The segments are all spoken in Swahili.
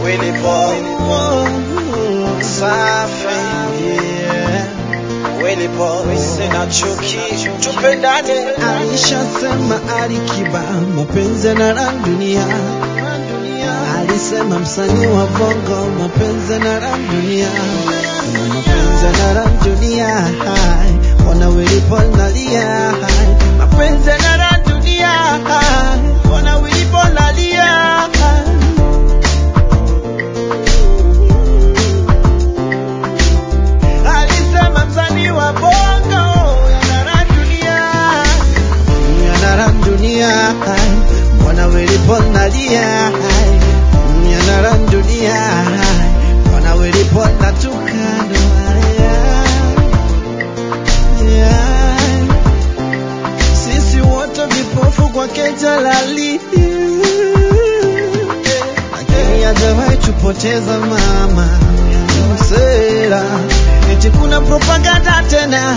Willy Paul, safi Willy Paul, sina chuki, tupendane. Alishasema Alikiba mapenzi na la dunia, alisema msanii wa bongo mapenzi na la dunia, na mapenzi na la dunia, hai, ona Willy Paul nalia, hai, mapenzi na la dunia, hai, ona Willy Paul nalia, hai. Alisema msanii wa bongo yanara dunia yanara dunia hai, mbona Willy Paul nalia hai, yanara dunia hai, mbona Willy Paul natukana Yeah. sisi wote vipofu kwake jalali lakini hajawahi tupoteza mama msera eti kuna propaganda tena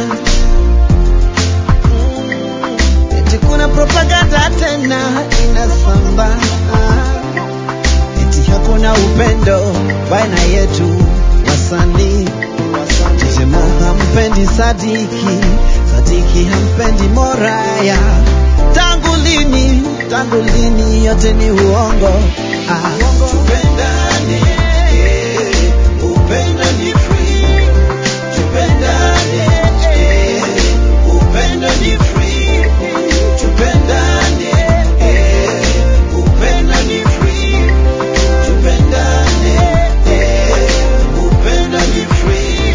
eti kuna propaganda tena inasamba eti hakuna upendo baina yetu wasanii Tusemo hampendi Sadiki, Sadiki hampendi Moraya. Tangu lini, tangu lini yote ni uongo. Ah, tupendane, eh, upendo ni free. Tupendane, eh, upendo ni free. Tupendane, eh, upendo ni free. Tupendane, eh, upendo ni free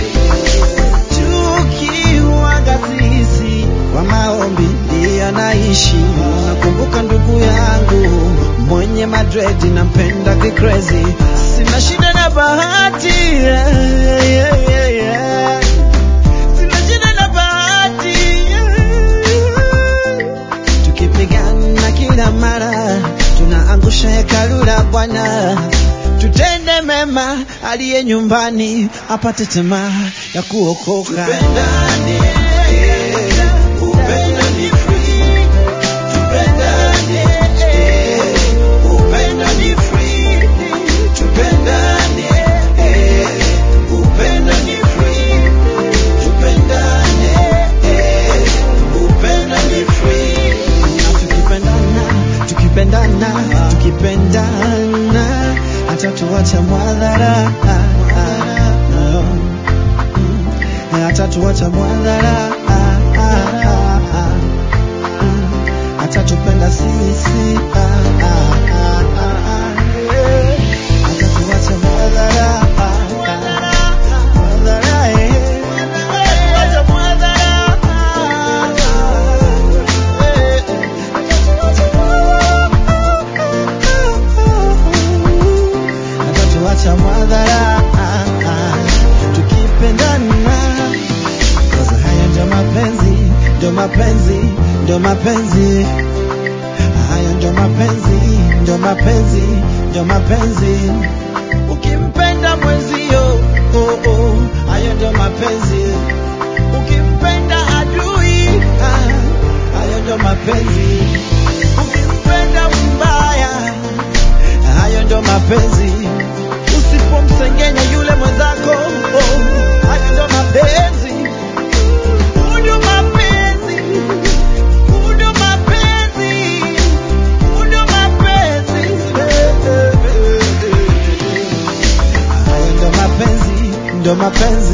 tukiwaga sisi kwa maombi ndiyo naishi. Nakumbuka ndugu yangu mwenye madredi nampenda kikrezi, sina shida na bahati yeah, yeah, yeah, yeah. Sina shida na bahati yeah. Tukipigana kila mara tunaangusha hekalu la Bwana tutende mema, aliye nyumbani apate tamaa ya kuokoka. Tupendane, eh, upendo ni free. Tupendane, eh, upendo ni free. Tupendane, eh, upendo ni free. Tupendane, eh, upendo ni free. Na tukipendana, tukipendana, tukipendana hata tuacha mwadhara hata tuacha mwadhara hata tupenda sisi hata tuacha mwadhara mwadhara eh. Tuacha mwadhara atatuacha mwadhara tukipendana Cause haya ndo mapenzi ndo mapenzi ndo mapenzi haya ndo mapenzi ndo mapenzi ndo mapenzi ukimpenda mwenzio oh, oh, hayo ndo mapenzi ukimpenda adui ah, hayo ndo mapenzi ukimpenda mbaya hayo ndo mapenzi usipomsengenya yule mwenzako oh, hayo ndo mapenzi Huu ndo mapenzi Huu ndo mapenzi Huu ndo mapenzi hayo ndo mapenzi ndo mapenzi